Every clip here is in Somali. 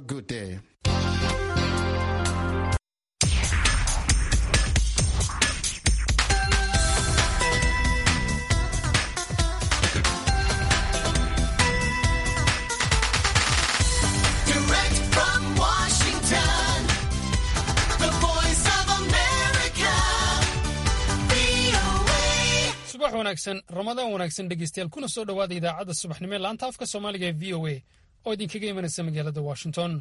good day. Direct from Washington, the voice of America, VOA. subax wanaagsan ramadaan wanaagsan dhegeystayaal kuna soo dhowaada idaacadda subaxnimo ee laanta afka soomaaliga ee v o a oo idinkaga imanaysa magaalada washington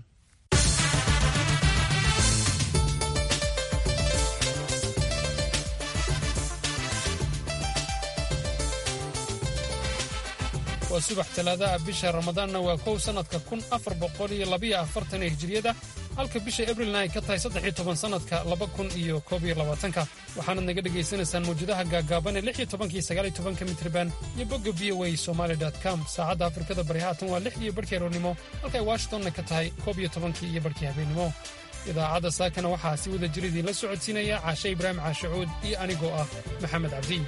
waa subax talaadaha bisha ramadaanna waa kow sannadka kun afar boqol iyo labiyo afartan ee hijiriyada halka bisha abrilna ay ka tahay saddex iyo toban sannadka laba kun iyo koob iyo labaatanka waxaanaad naga dhegaysanaysaan mawjadaha gaagaaban ee lix iyo tobankiyo sagaal iyo tobanka mitriban iyo bogga v o a somaali com saacadda afrikada bari haatan waa lix iyo barhkii aroornimo halka ay washingtonna ka tahay koob iyo tobankii iyo barhkii habeennimo idaacadda saakana waxaa si wada jir idiinla socodsiinaya caashe ibraahim caashacuud iyo anigoo ah maxamed cabdi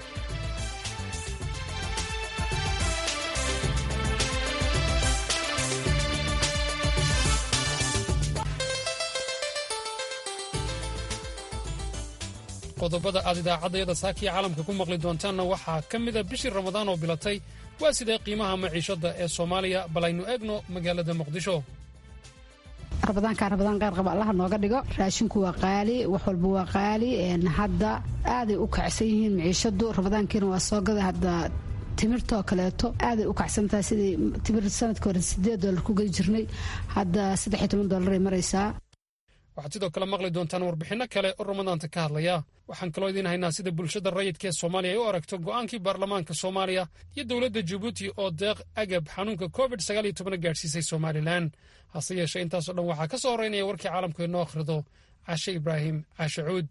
qodobada aad idaacaddayada saakiya caalamka ku maqli doontaanna waxaa ka mida bishii ramadaan oo bilatay waa sidee qiimaha maciishadda ee soomaaliya bal aynu eegno magaalada muqdisho rabadaanka rabadaan qaar qaba allaha nooga dhigo raashinku waa qaali wax walba waa qaali een hadda aaday u kacsan yihiin maciishadu rabadaankiina waa soo gada hadda timirtoo kaleeto aaday u kacsantahay sidii timir sanadka hore sideed doolar ku geli jirnay hadda saddex iyo toban doolaray maraysaa waxaad sidoo kale maqli doontaan warbixinno kale oo ramadaanta ka hadlaya waxaan kaloo idiin haynaa sida bulshada rayidka ee soomaaliya ay u aragto go'aankii baarlamaanka soomaaliya iyo dowladda jabuuti oo deeq agab xanuunka covid sagaal iyo tobana gaadhsiisay somalilan hase yeeshee intaasoo dhan waxaa ka soo horeynaya warkii caalamku inoo akhrido cashe ibraahim caashe cuud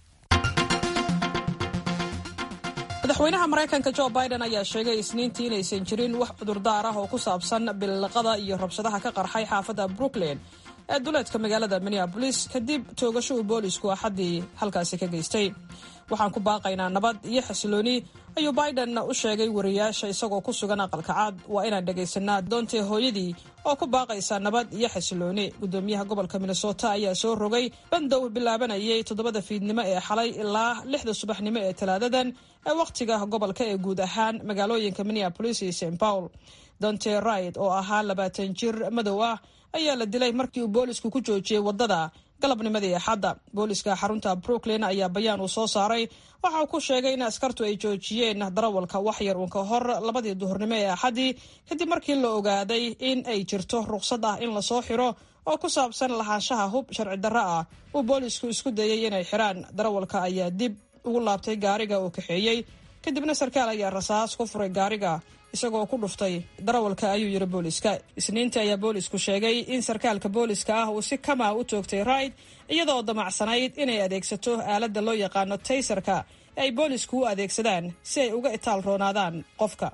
madaxweynaha maraykanka jo biden ayaa sheegay isniintii inaysan jirin wax cudurdaar ah oo ku saabsan billiqada iyo rabshadaha ka qarxay xaafadda brooklyn ee duleedka magaalada minneabolis kadib toogasho uu boolisku axaddii halkaasi ka geystay waxaan ku baaqaynaa nabad iyo xasilooni ayuu biden u sheegay wariyaasha isagoo ku sugan aqalka cad waa inaan dhegaysanaa doontee hooyadii oo ku baaqaysa nabad iyo xasilooni gudoomiyaha gobolka minnesota ayaa soo rogay bandow bilaabanayay toddobada fiidnimo ee xalay ilaa lixda subaxnimo ee talaadadan ee wakhtiga gobolka ee guud ahaan magaalooyinka minneabolis iyo st paul donte ride oo ahaa labaatan jir madow ah ayaa la dilay markii uu boolisku ku joojiyey waddada galabnimadii axadda booliska xarunta brooklyn ayaa bayaan uu soo saaray waxa uu ku sheegay in askartu ay joojiyeen darawalka waxyar uun ka hor labadii duhurnimo ee axaddii kadib markii la ogaaday in ay jirto ruqsad ah in lasoo xiro oo ku saabsan lahaanshaha hub sharci darro ah uu boolisku isku dayay inay xiraan darawalka ayaa dib ugu laabtay gaariga uu kaxeeyey kadibna sarkaal ayaa rasaas ku furay gaariga isagoo ku dhuftay darawalka ayuu yidhi booliska isniintii ayaa boolisku sheegay in sarkaalka booliska ah uu si kama u toogtay raid iyadoo damacsanayd inay adeegsato aaladda loo yaqaano taysarka ee ay boolisku u adeegsadaan si ay uga itaal roonaadaan qofka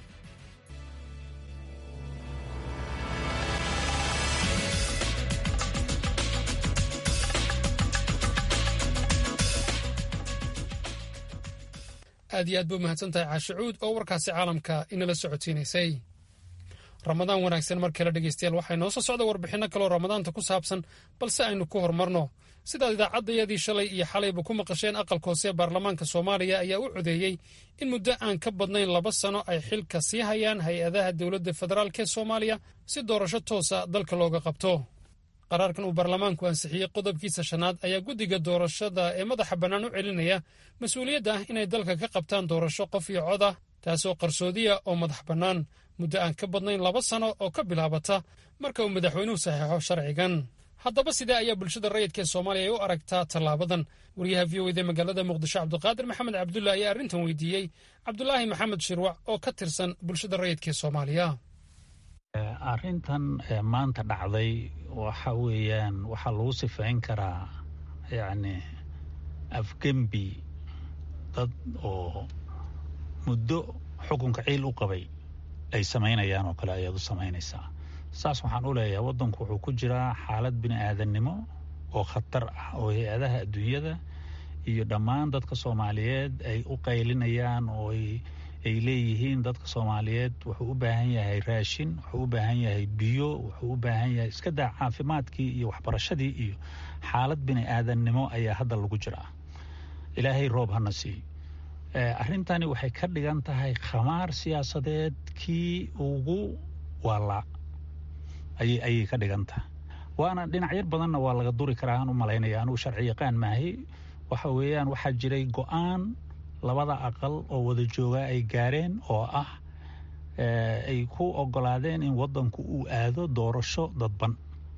aad iyo aad ba umahadsan tahay caashe cuud oo warkaasi caalamka inala socodsiinaysay ramadaan wanaagsan mar kale dhegeystayaal waxaa inoo soo socda warbixinno kaleoo ramadaanta ku saabsan balse aynu ku horumarno sidaad idaacaddayadii shalay iyo xalayba ku maqasheen aqalka hoose ee baarlamaanka soomaaliya ayaa u codeeyey in muddo aan ka badnayn laba sano ay xilka sii hayaan hay-adaha dowladda federaalk ee soomaaliya si doorasho toosa dalka looga qabto qaraarkan uu baarlamaanku ansixiyey qodobkiisa shanaad ayaa guddiga doorashada ee madaxa bannaan u celinaya mas-uuliyadda ah inay dalka ka qabtaan doorasho qof iyo cod ah taasoo qarsoodiya oo madax bannaan muddo aan ka badnayn laba sano oo ka bilaabata marka uu madaxweynuhu saxeexo sharcigan haddaba sidee ayaa bulshada rayidka ee soomaaliya ay u aragtaa tallaabadan wariyaha v o eda magaalada muqdisho cabdiqaadir maxamed cabdulla ayaa arrintan weydiiyey cabdulaahi maxamed shirwac oo ka tirsan bulshada rayidka ee soomaaliya arrintan maanta dhacday waxa weeyaan waxaa lagu sifayn karaa yacni afgembi dad oo muddo xukunka ciil u qabay ay samaynayaan oo kale ayaad u samaynaysaa saas waxaan u leeyahay waddanku wuxuu ku jiraa xaalad bini aadannimo oo khatar ah oo hay-adaha adduunyada iyo dhammaan dadka soomaaliyeed ay u qaylinayaan oo ay ay leeyihiin dadka soomaaliyeed wuxuu u baahan yahay raashin wuxuu u baahan yahay biyo wuxuu u baahan yahay iska daa caafimaadkii iyo waxbarashadii iyo xaalad bini aadannimo ayaa hadda lagu jiraa ilaahay roob hana siiyo arrintani waxay ka dhigan tahay khamaar siyaasadeed kii ugu waalaa ayay ka dhigan tahay waana dhinacyar badanna waa laga duri karaa aan u malaynaya anugu sharci yaqaan maahay waxa weeyaan waxaa jiray go-aan labada aqal oo wada joogaa ay gaareen oo ah ay ku ogolaadeen in wadanku uu aado doorasho dadban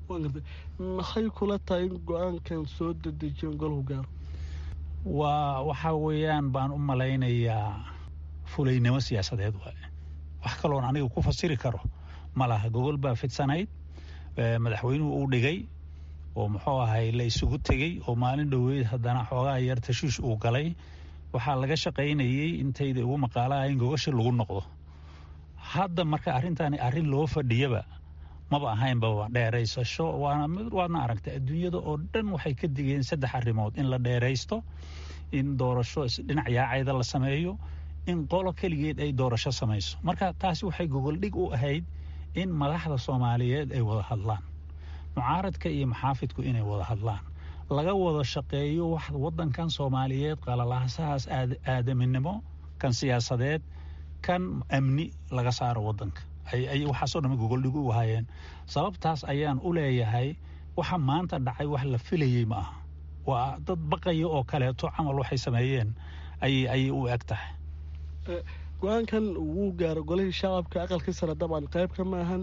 maxay kula tahay in go-aankan soo dedejiyeen golahu gaaro waa waxa weeyaan baan u malaynayaa fulaynimo siyaasadeed waaye wax kaloon aniga ku fasiri karo ma laha gogol baa fidsanayd madaxweynuhu uu dhigay oo muxuu ahay la isugu tegey oo maalin dhoweyd haddana xoogaa yar tashiish uu galay waxaa laga shaqaynayey intayda ugu maqaalaha in gogasha lagu noqdo hadda marka arrintani arrin loo fadhiyaba maba ahaynbaba dheeraysasho waana waadna aragtay adduunyada oo dhan waxay ka digeen saddex arrimood in la dheeraysto in doorasho dhinac yaacayda la sameeyo in qolo keligeed ay doorasho samayso marka taasi waxay gogoldhig u ahayd in madaxda soomaaliyeed ay wada hadlaan mucaaradka iyo maxaafidku inay wada hadlaan laga wada shaqeeyo wax wadankan soomaaliyeed qalalaasahaas aadaminimo kan siyaasadeed kan amni laga saaro wadanka ay waxaasoo dhan gogoldhig u ahaayeen sababtaas ayaan u leeyahay waxa maanta dhacay wax la filayey ma aha waa dad baqaya oo kaleeto camal waxay sameeyeen ayay u eg tahay go-aankan wuu gaaro golihii shacabka aqalkii sare dabcan qayb ka maahan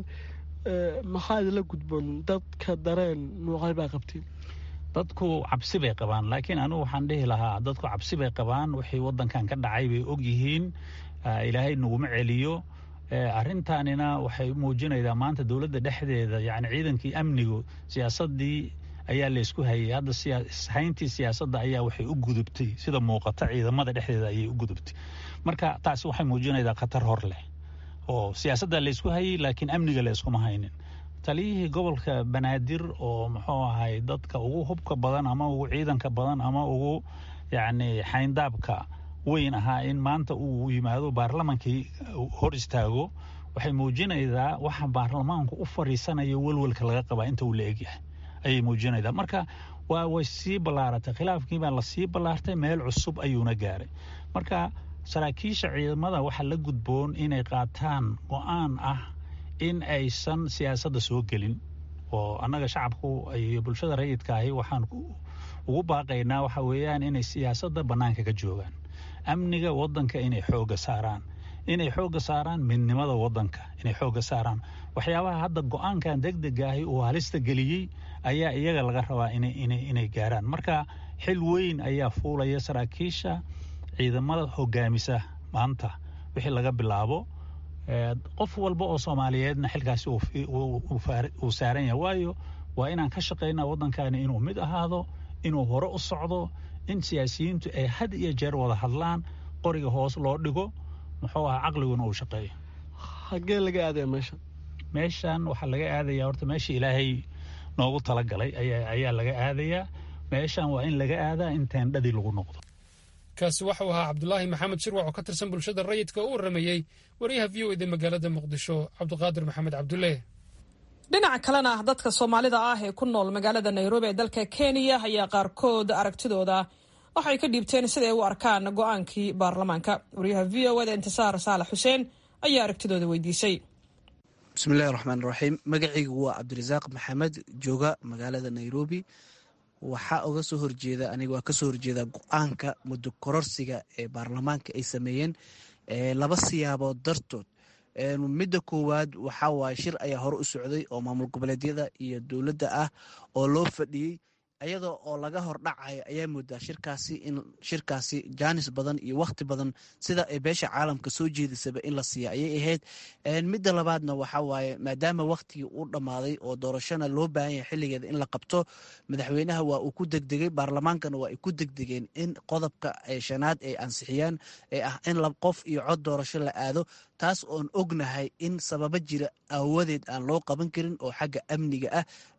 maxaa idinla gudboon dadka dareen nuucay baa qabtiin dadku cabsi bay qabaan laakiin anigu waxaan dhihi lahaa dadku cabsi bay qabaan wixii wadankan ka dhacay bay og yihiin ilaahay naguma celiyo arrintaanina waxay muujinaydaa maanta dowladda dhexdeeda yani ciidankii amnigu siyaasadii ayaa laysku hayay hadda hayntii siyaasadda ayaa waxay u gudubtay sida muuqata ciidamada dhexdeeda ayay u gudubtay marka taasi waxay muujinaydaa khatar hor leh oo siyaasadda laysku hayay laakiin amniga layskuma haynin taliyihii gobolka banaadir oo muxuu ahay dadka ugu hubka badan ama ugu ciidanka badan ama ugu yacni xayndaabka weyn ahaa in maanta uu yimaado baarlamankii hor istaago waxay muujinaydaa waxa baarlamaanku u fadhiisanayo welwelka laga qabaa inta uu la egyahay ayay muujinaydaa marka waa way sii ballaaratay khilaafkiibaa lasii ballaartay meel cusub ayuuna gaaray marka saraakiisha ciidamada waxaa la gudboon inay qaataan go-aan ah in aysan siyaasadda soo gelin oo annaga shacabku iyo bulshada rayidka ahi waxaan ugu baaqaynaa waxa weeyaan inay siyaasadda bannaanka ka joogaan amniga wadanka inay xoogga saaraan inay xoogga saaraan midnimada wadanka inay xoogga saaraan waxyaabaha hadda go-aankan degdega ahi uu halista geliyey ayaa iyaga laga rabaa inay gaaraan marka xil weyn ayaa fuulaya saraakiisha ciidamada hogaamisa maanta wixii laga bilaabo qof walba oo soomaaliyeedna xilkaasi uu saaran yahay waayo waa inaan ka shaqaynaa waddankani inuu mid ahaado inuu hore u socdo in siyaasiyiintu ay had iyo jeer wada hadlaan qoriga hoos loo dhigo muxuu ahaa caqliguna uu shaqeeyo xaggee laga aadaya meeshan meeshan waxaa laga aadayaa horta meeshii ilaahay noogu talagalay ayaa laga aadayaa meeshan waa in laga aadaa in teendhadii lagu noqdo kaasi waxau ahaa cabdulaahi maxamed shirwac oo ka tirsan bulshada rayidka oo u waramayey wariyaha v o eda magaalada muqdisho cabdiqaadir maxamed cabdulle dhinaca kalena dadka soomaalida ah ee ku nool magaalada nairobi ee dalka kenya ayaa qaarkood aragtidooda waxay ka dhiibteen siday u arkaan go-aankii baarlamaanka wariyaha v o eda intisaar saalax xuseen ayaa aragtidooda weydiisay bismillahi raxmaan raxiim magacaygu waa cabdirasaaq maxamed jooga magaalada nairobi waxaa uga soo horjeeda aniga waa kasoo horjeeda go-aanka muddo kororsiga ee baarlamaanka ay sameeyeen laba siyaabood dartood midda koowaad waxaa waaye shir ayaa hore u socday oo maamul goboleedyada iyo dowladda ah oo loo fadhiyey ayadoo oo laga hordhacayo ayaa moodaa shirkaasi in shirkaasi jaanis badan iyo wakhti badan sida ay beesha caalamka soo jeedisaba in la siiya ayay ahayd midda labaadna waxaa waaye maadaama wakhtigii uu dhammaaday oo doorashona loo baahan yahay xilligeeda in la qabto madaxweynaha waa uu ku degdegay baarlamaankana waa ay ku degdegeen in qodobka shanaad ay ansixiyaan ee ah in lab qof iyo cod doorasho la aado taas oon ognahay in sababo jira aawadeed aan loo qaban karin oo xagga amniga ah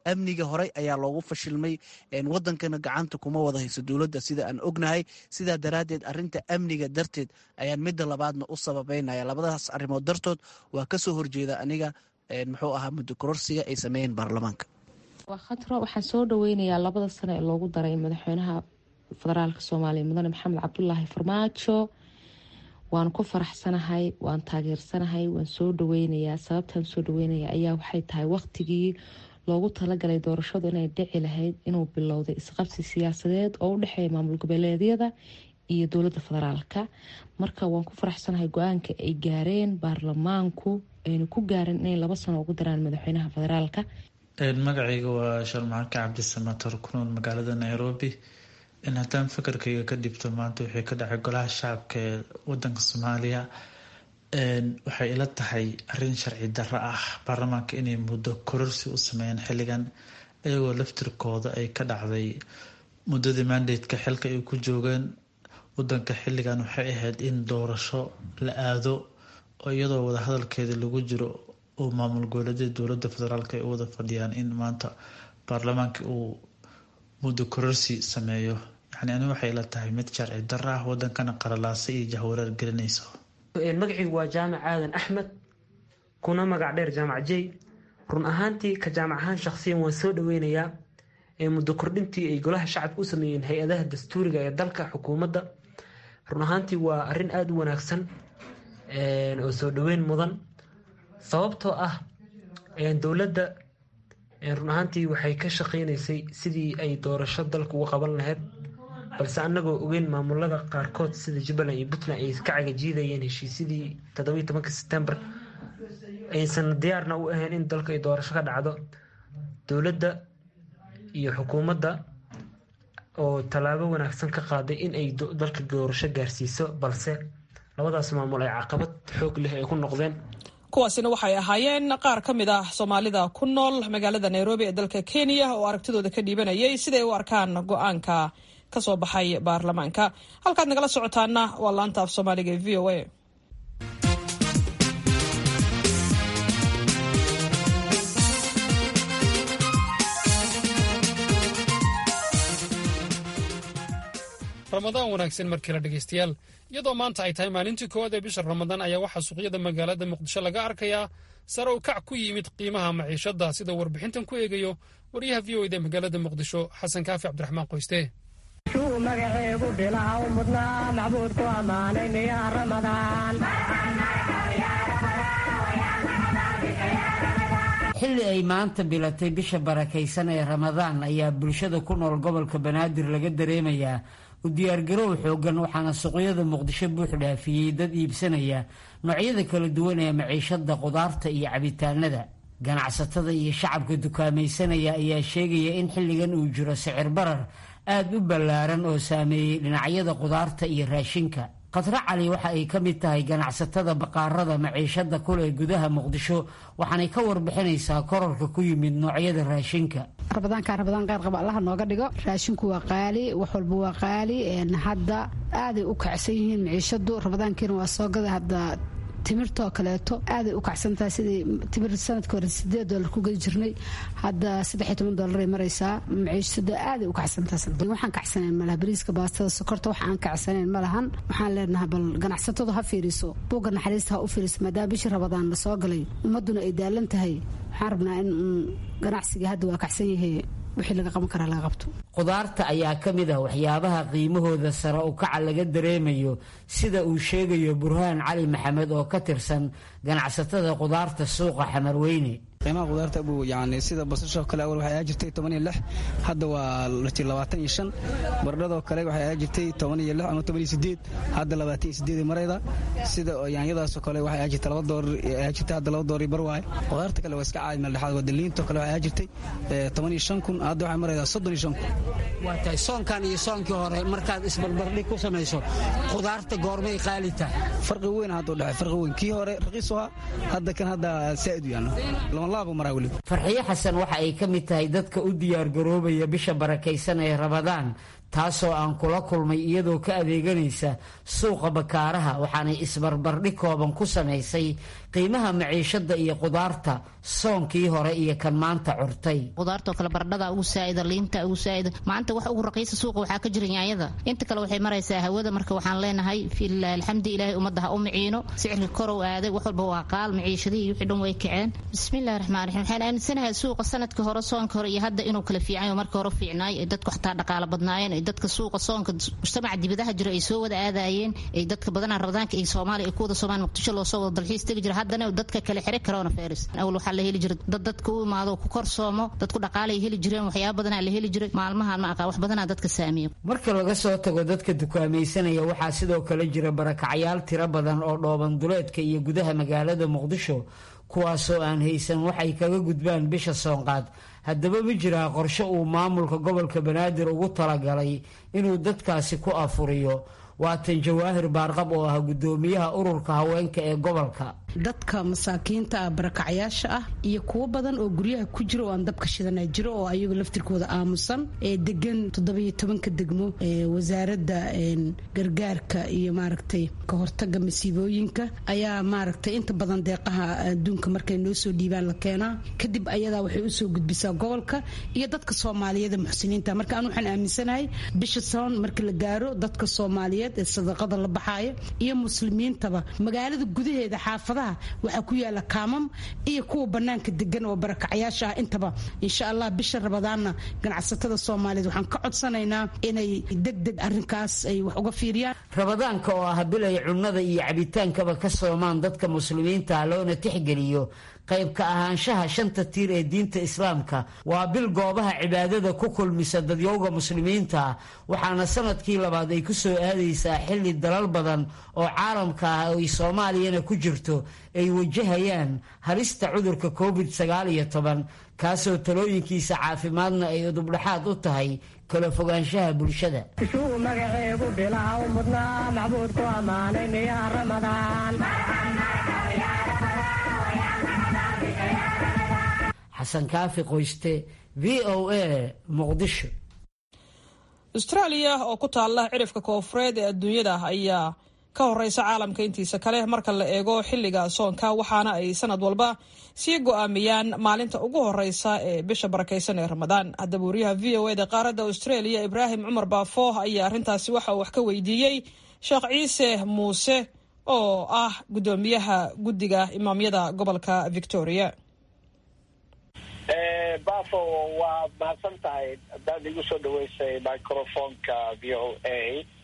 amniga horey ayaa loogu fashilmay wadankana gacanta kuma wada hayso dowladda sida aan ognahay sidaa daraaddeed arinta amniga darteed ayaan midda labaadna u sababeynaya labadaas arrimood dartood waa kasoo horjeeda aniga muxuu ahaa muddo kororsiga ay sameeyeen baarlamaanka waa khatro waxaan soo dhaweynayaa labada sano ee loogu daray madaxweynaha federaalka soomaaliya mudane maxamed cabdulaahi farmaajo waan ku faraxsanahay waan taageersanahay waan soo dhaweynayaa sababtaan soo dhaweynaya ayaa waxay tahay waqtigii loogu talagalay doorashadu inay dhici lahayd inuu bilowday isqabsi siyaasadeed oo u dhexeeya maamul goboleedyada iyo dowladda federaalka marka waan ku faraxsanahay go-aanka ay gaareen baarlamaanku ayna ku gaareen inay laba sano ugu daraan madaxweynaha federaalka magacayga waa sharmaarka cabdisamator ku nool magaalada nairobi in haddaan fakarkayga ka dhibto maanta wixii ka dhacay golaha shacabka ee wadanka soomaaliya waxay ila tahay arin sharci darro ah baarlamaanka inay muddo kororsi u sameeyeen xilligan iyagoo laftirkooda ay ka dhacday muddadii mandateka xilka ay ku joogeen wadanka xilligan waxay ahayd in doorasho la aado oo iyadoo wadahadalkeeda lagu jiro oo maamul goboleedyada dowladda federaalk ay u wada fadhiyaan in maanta baarlamaanka uu muddo kororsi sameeyo yani ani waxay ila tahay mid sharci darro ah wadankana qaralaasa iyo jahwareer gelinayso magacaygu waa jaamac aadan axmed kuna magac dheer jaamac jey run ahaantii ka jaamac ahaan shaqsiyan waan soo dhaweynayaa muddo kordhintii ay golaha shacabka u sameeyeen hay-adaha dastuuriga ee dalka xukuumadda run ahaantii waa arin aada u wanaagsan oo soo dhaweyn mudan sababtoo ah dowladda run ahaantii waxay ka shaqeynaysay sidii ay doorasho dalka uga qaban lahayd balse annagoo ogeyn maamulada qaarkood sida jubbaland iyo puntland ay ka cagajiidayeen heshiisyadii toddobiyi tobanka sebtembar aysan diyaarna u ahayn in dalka ay doorasho ka dhacdo dowladda iyo xukuumadda oo tallaabo wanaagsan ka qaaday in ay dalka doorasho gaarsiiso balse labadaas maamul ay caqabad xoog leh ay ku noqdeen kuwaasina waxay ahaayeen qaar ka mid ah soomaalida ku nool magaalada nairobi ee dalka kenya oo aragtidooda ka dhiibanayay siday u arkaan go-aanka ka soo baxay baarlamaanka halkaad nagala socotaana waa laanta af soomaaliga ee v o a ramadaan wanaagsan markii la dhegaystayaal iyadoo maanta ay tahay maalintii koowaad ee bisha ramadaan ayaa waxaa suuqyada magaalada muqdisho laga arkayaa sare u kac ku yimid qiimaha maciishada sida warbixintan ku eegayo waryaha v o eda magaalada muqdisho xasan kaafi cabdiraxmaan qoyste shuu magaceegu bilaha u mudnaa macbuudku ammaanay miyaa ramadaan xilli ay maanta bilatay bisha barakaysan ee ramadaan ayaa bulshada ku nool gobolka banaadir laga dareemayaa u diyaargarow xoogan waxaana suuqyada muqdisho buux dhaafiyey dad iibsanaya noocyada kala duwan ee maciishada qudaarta iyo cabitaanada ganacsatada iyo shacabka dukaamaysanaya ayaa sheegaya in xilligan uu jiro sicir barar aada u ballaaran oo saameeyey dhinacyada qudaarta iyo raashinka khadro cali waxa ay ka mid tahay ganacsatada baqaarada maciishada kuleh gudaha muqdisho waxaanay ka warbixinaysaa korarka ku yimid noocyada raashinka rabadaanka rabadaan qaar qaba allaha nooga dhigo raashinku waa qaali wax walba waa qaali hadda aaday u kacsan yihiin maciishadu rabadaankiina waa soo gada hadda timirtoo kaleeto aaday u kacsantahay sidii timir sanadka hore sideed doolar ku gedi jirnay hadda saddexiy toban doolaray maraysaa maciishada aaday u kacsantahay waxaan kacsanayn malaha bariiska baastada sokorta wax aan kacsanayn ma lahan waxaan leenahay bal ganacsatadu ha fiiriso buugga naxariista ha u fiiriso maadaama bishii rabadaan la soo galay ummaduna ay daalan tahay waxaan rabnaa in ganacsiga hadda waa kacsan yahay wixii laga qaban karaa laga qabto qudaarta ayaa ka mid ah waxyaabaha qiimahooda sare u kaca laga dareemayo sida uu sheegayo burhaan cali maxamed oo ka tirsan ganacsatada qudaarta suuqa xamarweyne qiimaha qudaarta buu yani sida basashoo kale awal waxay ahaa jirtay toban iyo lix hadda waa lati labaatan iyo shan bardhadoo kale waxay ahaa jirtay toban iyo lix ama toban iyo sideed hadda labaatan iyo sideed marayda sida yaanyadaasoo kale waxay ahaa jirtay laba doolar ahaa jirtay hadda laba doolar bar waaye qudaarta kale waa iska caadi meel dhexaad waa daliintoo kale waxay ahaa jirtay toban iyo shan kun hadda waxay maraydaa soddon iyo shan kun waa tahay soonkan iyo soonkii hore markaad isbarbardhig ku samayso qudaarta goormay qaali tahay farqi weyn hadda u dhexay farqi weyn kii hore raqiis u ahaa hadda kan hadda saa'id u yaano farxiyo xasan waxa ay ka mid tahay dadka u diyaargaroobaya bisha barakaysan ee rabadaan taasoo aan kula kulmay iyadoo ka adeeganaysa suuqa bakaaraha waxaanay isbarbardhig kooban ku samaysay qiimaha maciishada iyo qudaarta soonkii hore iyo kan maanta curtay qudaartoo kale baradhada ugu saa'ida liinta ugu saa'ida maanta wax ugu raqiisa suuqa waxaa ka jira yaanyada inta kale waxay maraysaa hawada marka waxaan leenahay filah alxamdi ilaahay ummadda ha u miciino sicirka korow aaday wax walba waa qaal maciishadihii iyo wixii dhan way kaceen bismillahi raxmaan raxiim waxaan aaminsanahay suuqa sanadka hore soonka hore iyo hadda inuu kala fiicanyo marka hore fiicnaay ay dadku xataa dhaqaala badnaayeen ay dadka suuqa soonka mujtamaca dibadaha jira ay soo wada aadaayeen ay dadka badanaa rabadaanka iyo soomaaliya ay ku wada soomaan muqdisho loo soo wada dalxiis tegi jira haddana dadka kale xire coronavirus awal waxaa la heli jiray dad dadka u imaado ku kor soomo dadku dhaqaalay heli jireen waxyaaba badanaa la heli jiray maalmahan ma aqaa wax badanaa dadka saamiyo marka laga soo tago dadka dukaamaysanaya waxaa sidoo kale jira barakacyaal tiro badan oo dhooban duleedka iyo gudaha magaalada muqdisho kuwaasoo aan haysan waxay kaga gudbaan bisha soonqaad haddaba ma jiraa qorshe uu maamulka gobolka banaadir ugu talagalay inuu dadkaasi ku afuriyo waatan jawaahir baarqab oo ah guddoomiyaha ururka haweenka ee gobolka dadka masaakiinta ah barakacyaasha ah iyo kuwo badan oo guryaha ku jira oo aan dabka shidanaa jiro oo ayagu laftirkooda aamusan ee degan toddobiyo tobanka degmo ee wasaaradda gargaarka iyo maaragtay ka hortaga masiibooyinka ayaa maaragtay inta badan deeqaha adduunka markay noo soo dhiibaan la keenaa kadib ayadaa waxay usoo gudbisaa gobolka iyo dadka soomaaliyada muxsiniinta marka aan waxaan aaminsanahay bisha soon marka la gaaro dadka soomaaliyeed ee sadaqada la baxaaya iyo muslimiintaba magaalada gudaheeda xaafadaha waxaa ku yaala kaamam iyo kuwa banaanka degan oo barakacyaasha ah intaba insha allah bisha rabadaanna ganacsatada soomaaliyeed waxaan ka codsanaynaa inay degdeg arinkaas ay wax uga fiiriyaan rabadaanka oo ah bil ay cunnada iyo cabitaankaba ka soomaan dadka muslimiinta loona tixgeliyo qayb ka ahaanshaha shanta tiir ee diinta islaamka waa bil goobaha cibaadada ku kulmisa dadyowga muslimiinta waxaana sanadkii labaad ay ku soo aadaysaa xilli dalal badan oo caalamka ah ay soomaaliyana ku jirto ay wajahayaan halista cudurka covid sagaal iyo toban kaasoo talooyinkiisa caafimaadna ay udubdhaxaad u tahay kala fogaanshaha bulshada isuu magaceegu bilaha u mudnaa macbuudku ammaanay miyaa ramadaan xasan kaafi qoyste v o a muqdisho austraaliya oo ku taalla cirifka koofureed ee adduunyada ayaa ka horeysa caalamka intiisa kale marka la eego xilliga soonka waxaana ay sanad walba sii go-aamiyaan maalinta ugu horeysa ee bisha barakeysan ee ramadaan haddaba wariyaha v o eda qaaradda australia ibraahim cumar baafo ayaa arrintaasi waxa uu wax ka weydiiyey sheekh ciise muuse oo ah guddoomiyaha guddiga imaamyada gobolka victoria bafo waa mahadsan tahay hadaad igu soo dhaweysay microfonka v o a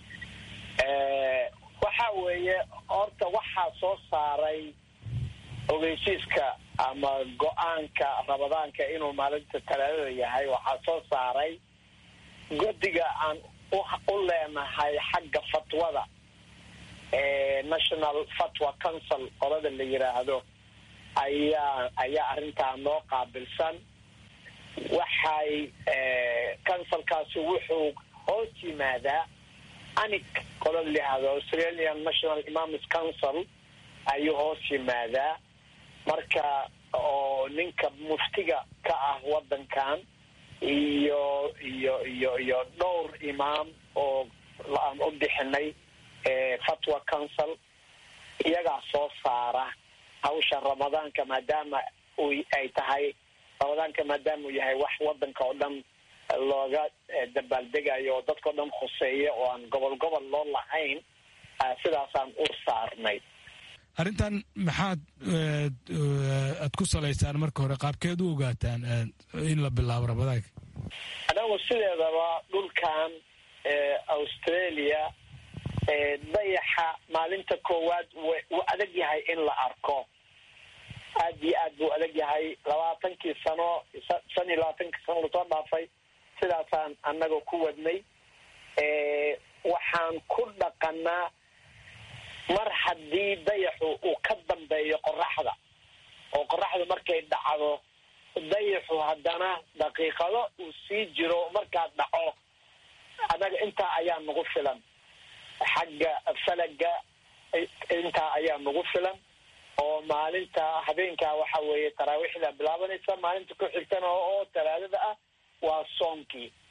waxa weeye horta waxaa soo saaray ogeysiiska ama go-aanka ramadaanka inuu maalinta talaadada yahay waxaa soo saaray guddiga aan u leenahay xagga fatwada national fatwa council qolada la yiraahdo ayaa ayaa arrintaa noo qaabilsan waxay councilkaasi wuxuu hoos yimaadaa anig qola layihahdo australian national imamis council ayuu hoos yimaadaa marka oo ninka muftiga ka ah wadankan iyo iyo iyo iyo dhowr imaam oo aan u bixinay fatwa council iyagaa soo saara hawsha ramadaanka maadaama u ay tahay ramadaanka maadaama uu yahay wax wadanka oo dhan looga dabaaldegayo oo dadkao dhan khuseeya oo aan gobol gobol loo lahayn sidaasaan u saarnay arrintan maxaad aad ku salaysaan marka hore qaabkeed u ogaataan in la bilaabo ramadaanka anagu sideedaba dhulkan australia dayaxa maalinta koowaad wuu adag yahay in la arko aad iyo aad buu adag yahay labaatankii sano shan iyo labaatankii sano lasoo dhaafay sidaasaan annaga ku wadnay waxaan ku dhaqanaa mar haddii dayaxu uu ka dambeeyo qoraxda oo qoraxdu markay dhacdo dayaxu haddana daqiiqado uu sii jiro markaa dhaco annaga intaa ayaa nagu filan xagga falaga intaa ayaa nagu filan oo maalinta habeenkaa waxa weeye taraawiixda bilaabanaysa maalinta ku xigtana oo talaadada ah waa soonkii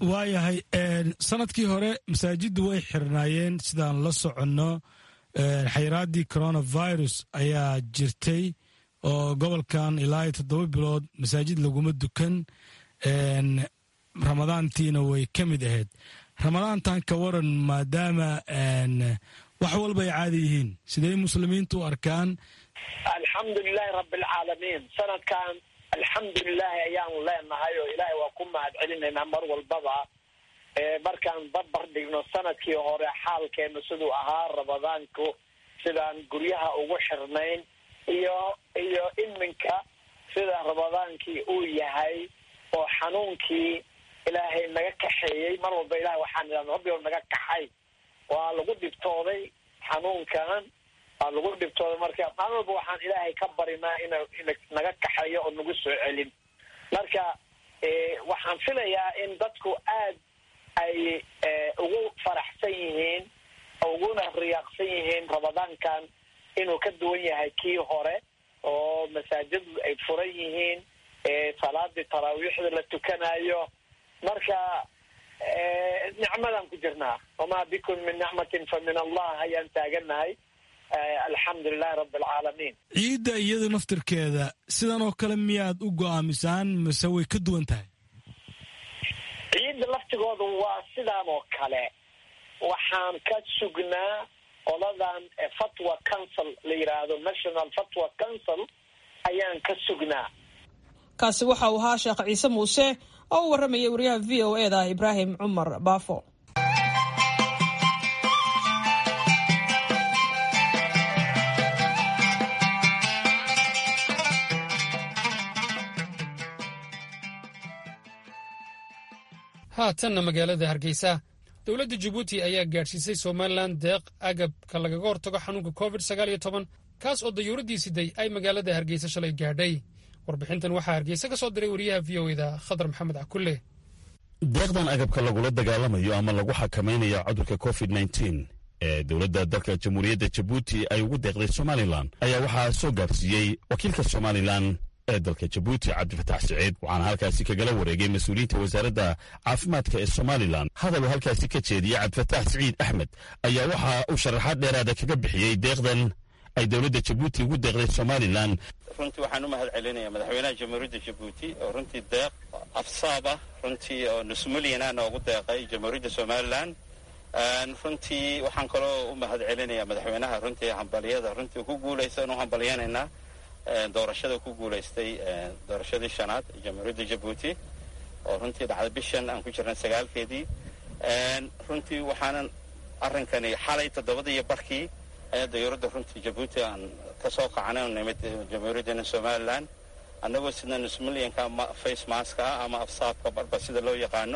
waayahay sanadkii hore masaajiddu way xirnaayeen sidaan la soconno xayraaddii coronavirus ayaa jirtay oo gobolkan ilaa iyo toddoba bilood masaajid laguma dukan ramadaantiina way ka mid ahayd ramadaantan ka waran maadaama wax walba ay caadi yihiin sidee muslimiintu u arkaan alxamdulilahi rabbilcaalamiin sanadkan alxamdulilaahi ayaanu leenahay oo ilaahay waa ku mahad celinaynaa mar walbaba markaan barbar dhigno sanadkii hore xaalkeenu siduu ahaa ramadaanku sidaan guryaha ugu xirnayn iyo iyo iminka sida ramadaankii uu yahay oo xanuunkii ilaahay naga kaxeeyey mar walba ilahay waxaan idhahda rabbi naga kaxay waa lagu dhibtooday xanuunkan waa lagu dhibtooday marka maalin walba waxaan ilaahay ka barinaa ina ina naga kaxeeyo oo nagu soo celin marka waxaan filayaa in dadku aad ay ugu faraxsan yihiin uguna riyaaqsan yihiin ramadaankan inuu ka duwan yahay kii hore oo masaajiddu ay furan yihiin salaadii taraawiixda la tukanayo marka nicmadaan ku jirnaa wamaa bikum min nicmatin fa min allah ayaan taaganahay alxamdu lilahi rabbi alcaalamiin ciidda iyada naftirkeeda sidan oo kale miyaad u go'aamisaan mase way ka duwan tahay ciidda laftigooda waa sidaan oo kale waxaan ka sugnaa qoladan fatwa council la yidhaahdo national fatwa council ayaan ka sugnaa kaasi waxa uu ahaa sheekh ciise muuse oo u warramayay wariyaha v o e da ibraahim cumar baafo haatanna magaalada hargeysa dowladda jabuuti ayaa gaadhsiisay somalilan deeq agabka lagaga hortago xanuunka covid sagaal iyo toban kaas oo dayuuraddii siday ay magaalada hargeysa shalay gaadhay warbixintan waxaa hargeysa ka soo diray wariyaha v o eda khadar maxamed cakulle deeqdan agabka lagula dagaalamayo ama lagu xakamaynayo cudurka covid nteen ee dowladda dalka jamhuuriyadda jabuuti ay ugu deeqday somalilan ayaa waxaa soo gaadhsiiyey wakiilka somalilan ee dalka jabuuti cabdifatax siciid waxaana halkaasi kagala wareegay mas-uuliyiinta wasaaradda caafimaadka ee somalilan hadal uu halkaasi ka jeediyey cabdifatax siciid axmed ayaa waxa uu sharaxaad dheeraada kaga bixiyey deeqdan ay dowladda jabuuti ugu deeqday somalilan runtii waxaan u mahad celinayaa madaxweynaha jamhuuriyadda jabuuti oo runtii deeq afsaab ah runtii oo nus milyan noogu deeqay jamhuuriyadda somalilan runtii waxaan kaloo u mahad celinayaa madaxweynaha runtii hambaliyada runtii ku guulaysan u hambalyanaynaa doorashada ku guulaystay doorashadii shanaad ee jamhuuriyadda jabuuti oo runtii dhacday bishan aan ku jirnay sagaalkeedii runtii waxaanan arrinkani xalay toddobadii barkii ayaa dayuuradda runtii jabuuti aan ka soo kacnay nimid jamhuuriyaddana somalilan annagoo sidna nus milyanka face maska ah ama afsaabka barba sida loo yaqaano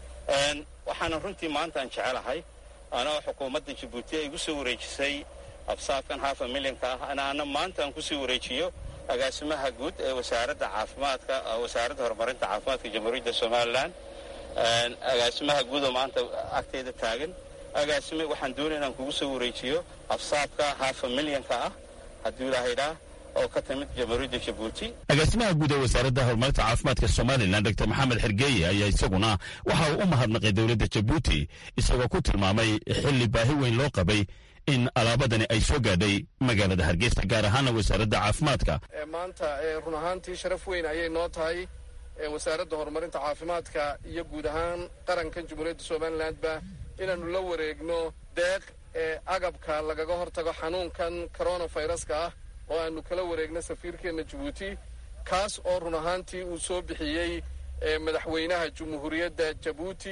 waxaana runtii maanta aan jecelahay anoo xukuumadda jabuuti ay igu soo wareejisay absaabkan hafa milyanka ah anaana maanta aan kusii wareejiyo agaasimaha guud ee wasaaradda caafimaadka wasaaradda horumarinta caafimaadka jamhuuriyadda somalilan agaasimaha guud oo maanta agteeda taagan agaasime waxaan doonaya inaan kugu soo wareejiyo absaabka hafa milyanka ah hadduu ilahaydhaa oo ka timid jamhuuriyadda jabuuti agaasimaha guud ee wasaaradda horumarinta caafimaadka somalilan dr maxamed xergeeye ayaa isaguna waxa uu u mahadnaqay dowladda jabuuti isagoo ku tilmaamay xilli baahi weyn loo qabay in alaabadani ay soo gaadhay magaalada hargeysa gaar ahaana wasaaradda caafimaadka maanta run ahaantii sharaf weyn ayay noo tahay wasaaradda horumarinta caafimaadka iyo guud ahaan qarankan jamhuuriyadda somalilandba inaannu la wareegno deeq ee agabka lagaga hortago xanuunkan coronaviruska ah oo aanu kala wareegno safiirkeenna jabuuti kaas oo run ahaantii uu soo bixiyey madaxweynaha jamhuuriyadda jabuuti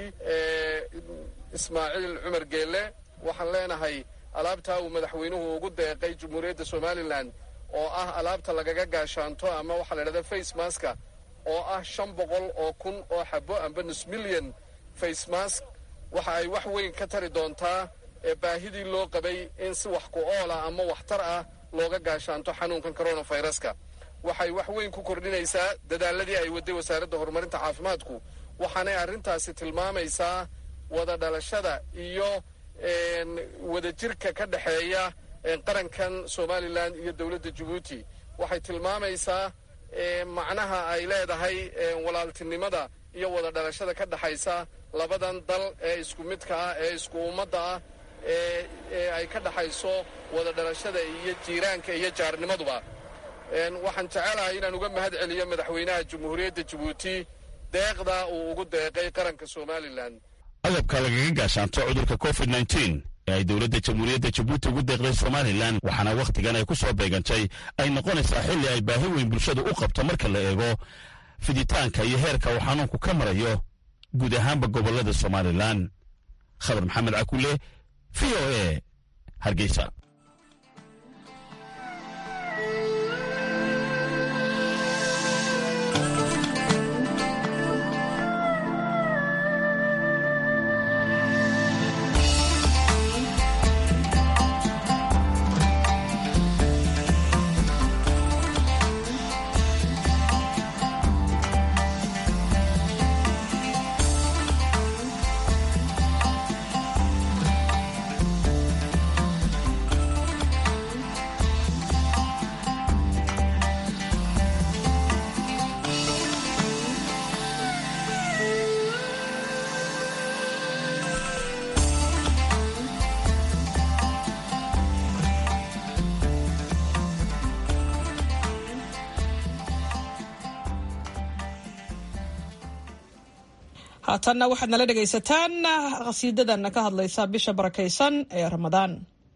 ismaaciil cumar geelle waxaan leenahay alaabtaa uu madaxweynuhu ugu deeqay jamhuuriyadda somalilan oo ah alaabta lagaga gaashaanto ama waxaa la idhahda face maska oo ah shan boqol oo kun oo xabo amba nus milyan face mask waxa ay wax weyn ka tari doontaa baahidii loo qabay in si wax ku oola ama waxtar ah looga gaashaanto xanuunkan coronaviruska waxay wax weyn ku kordhinaysaa dadaaladii ay waday wasaaradda horumarinta caafimaadku waxaanay arrintaasi tilmaamaysaa wada dhalashada iyo wadajirka ka dhexeeya qarankan somalilan iyo dowladda jabuuti waxay tilmaamaysaa macnaha ay leedahay walaaltinimada iyo wada dhalashada ka dhexaysa labadan dal ee isku midka ah ee isku ummadda ah ee ay ka dhexayso wada dhalashada iyo jiiraanka iyo jaarnimaduba waxaan jecelahay inaan uga mahad celiyo madaxweynaha jamhuuriyadda jabuuti deeqda uu ugu deeqay qaranka somalilan agabka lagaga gaashaanto cudurka covid nteen ee ay dowladda jamhuuriyadda jabuuti ugu deeqday somalilan waxaana wakhtigan ay ku soo beegantay ay noqonaysaa xilli ay baahi weyn bulshadu u qabto marka la eego fiditaanka iyo heerka uu xanuunku ka marayo guud ahaanba gobollada somalilan khabar maxamed cakule v o e hargeysa haatanna waxaad nala dhegaysataan qhasiidadan ka hadlaysa bisha barakaysan ee ramadaan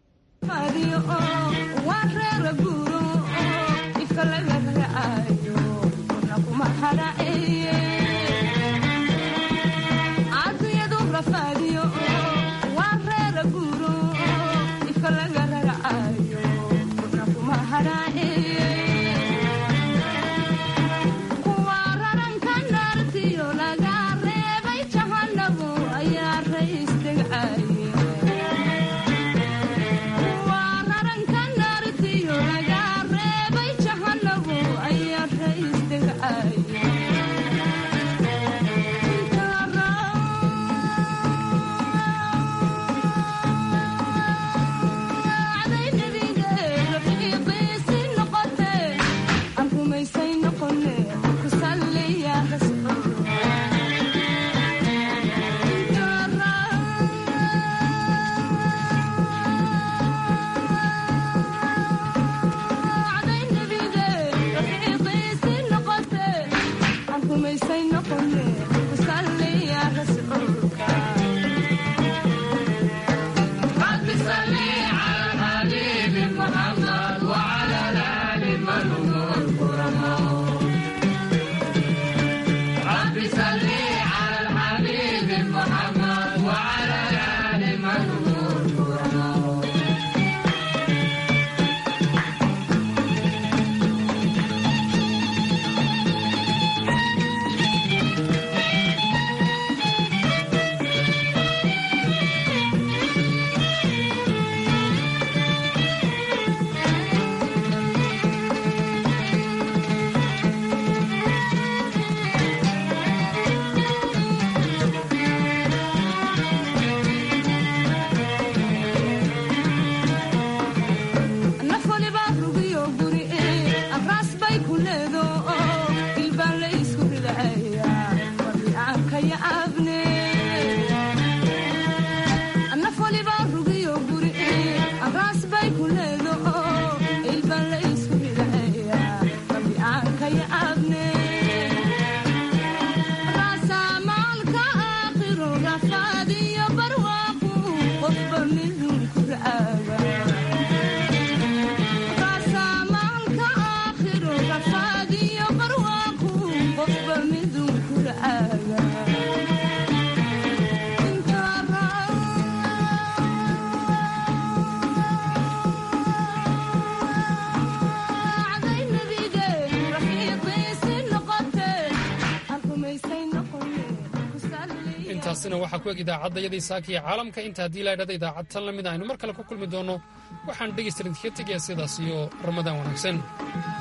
intaasina waxaa ku eg idaacadayadii saaka iyo caalamka inta haddii la idhahda idaacad tan la mid aynu mar kale ku kulmi doonno waxaan dhegaystarin kaga tegayaa sidaas iyo ramadaan wanaagsan